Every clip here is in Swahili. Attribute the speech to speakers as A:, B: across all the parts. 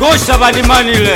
A: ngosha badimanile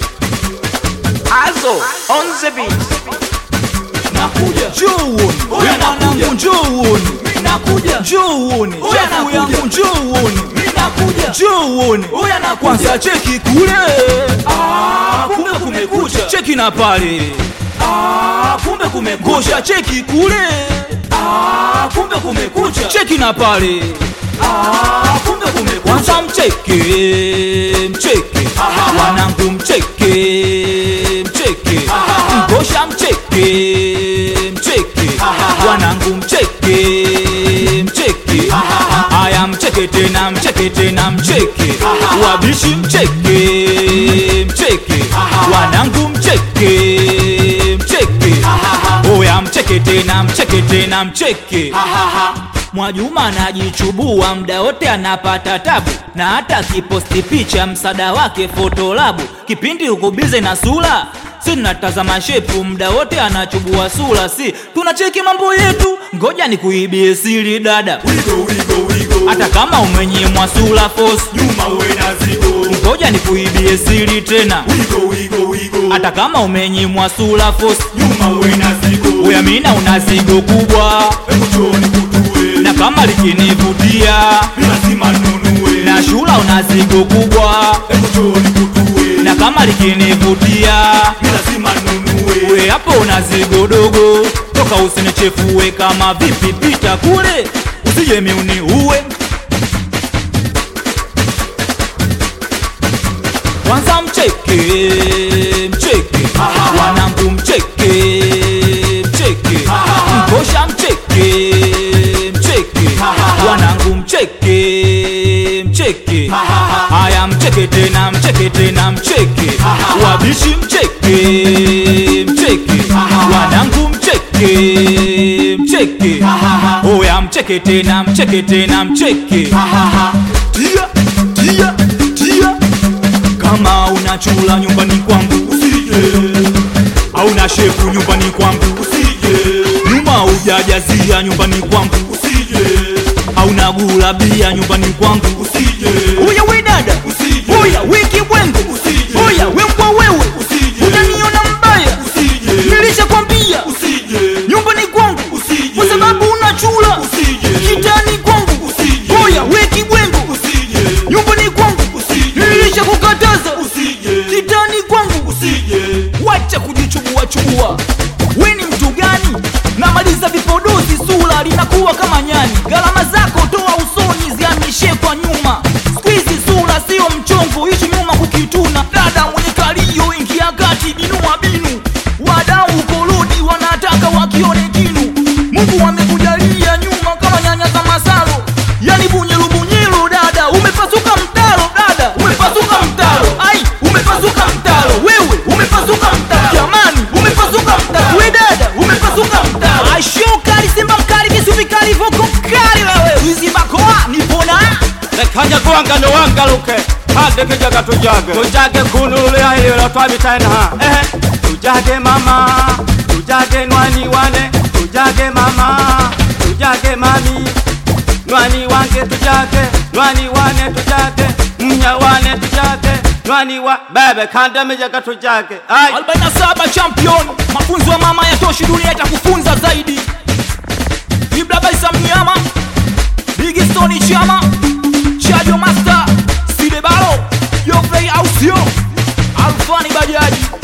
B: Azo on the beat.
C: nakuja
D: njoo uone
C: Huyu
D: Wewe
C: anakuja.
D: mwanangu njoo uone
C: nakuja
D: njoo uone
C: Huyu
D: chafu
C: anakuja.
D: yangu njoo uone
C: mimi nakuja
D: njoo uone
C: Huyu anakuja.
D: kwanza cheki kule
C: ah kumbe kumekucha
D: cheki na pale
C: ah kumbe kumekucha
D: ngosha cheki kule
C: ah kumbe kumekucha
D: cheki na pale
C: ah kumbe kumekucha
D: kwanza mcheke mcheke wanangu mcheke mcheke ngosha mcheke mcheke wanangu mcheke mcheke haya mcheke tena mcheke tena mcheke wabishi mcheke mcheke wanangu mcheke mcheke oya mcheke tena mcheke tena mcheke Mwajuma anajichubua mda wote anapata tabu, na hata kiposti picha msada wake fotolabu. Kipindi uko bize na sura, si tunatazama shepu mda wote anachubua sura, si tunacheki mambo yetu. Ngoja nikuibie siri dada,
C: wigo wigo wigo
D: hata kama umenyimwa sura force,
C: nyuma uwe na zigo
D: ngoja nikuibie siri tena,
C: wigo wigo wigo
D: hata kama umenyimwa sura force,
C: nyuma uwe na zigo
D: uyamina una zigo kubwa,
C: hebu choni kutue
D: na kama likinivutia
C: lazima nunue
D: na shula una zigo kubwa
C: hebu choni kutue
D: na kama likinivutia
C: lazima nunue
D: we hapo una zigo dogo toka usinichefue kama vipi pita kule usije miuni uwe kwanza mcheke mcheke wanangu mcheke mcheke ngosha mcheke mcheke wanangu mcheke mcheke haya mcheke tena mcheke tena mcheke wabishi mcheke mcheke wanangu mcheke mcheke oya mcheke tena mcheke tena mcheke tia tia tia kama una chula nyumbani kwangu
C: usije
D: hauna shepu nyumbani kwangu
C: usije
D: nyuma ujajazia nyumbani kwangu
C: usije
D: hauna gula bia nyumbani kwangu
C: usije
D: uya we dada
C: Usije.
D: uya wiki bwengo
C: Usije.
D: uya wembwa wewe
C: Usije.
D: unaniona mbaya
C: usije
D: nilishakwambia
C: usije
D: nyumbani kwangu
C: Usije.
D: kwa sababu una chula
C: Usije.
D: kitani kwangu
C: Usije.
D: uya wiki bwengo
C: usije
D: nyumbani kwangu
C: Usije.
D: nilishakukataza
C: usije
D: kitani kwangu
C: usije
D: wacha kujichubua chubua we ni mtu gani namaliza vipodozi sura linakuwa kama nyani gharama zako toa usoni ziamishe kwa nyuma skwizi sura sio mchongo ishi nyuma kukituna dada mwenye kalio ingia kati binua binu wadau korodi wanataka wakione kinu mungu amekujalia nyuma kama nyanya za masalo yani bunyilu bunyilu dada umepasuka mtaro dada umepasuka mtaro ai umepasuka mtaro wewe umepasuka mtaro jamani umepasuka mtaro we dada umepasuka mtaro ashokali simba mkali kisubi kali voko kali wewe wizi makoa nipona
A: lekanya kuwangano wangaluke hade kijaga tujage tujage kunululya ililo twabitaena ehe tujage mama tujage nwani wane tujage mama tujage mami nwani wange tujage nwani wane tujage mnya wane tujage nwani wa bebe kandamijaga tujage ai
D: 47 champion mafunzo ya mama yatoshi dunia itakufunza zaidi ibla baisa mnyama bigistoni chama chajo master sidebalo yofrei ausio alfani bajaji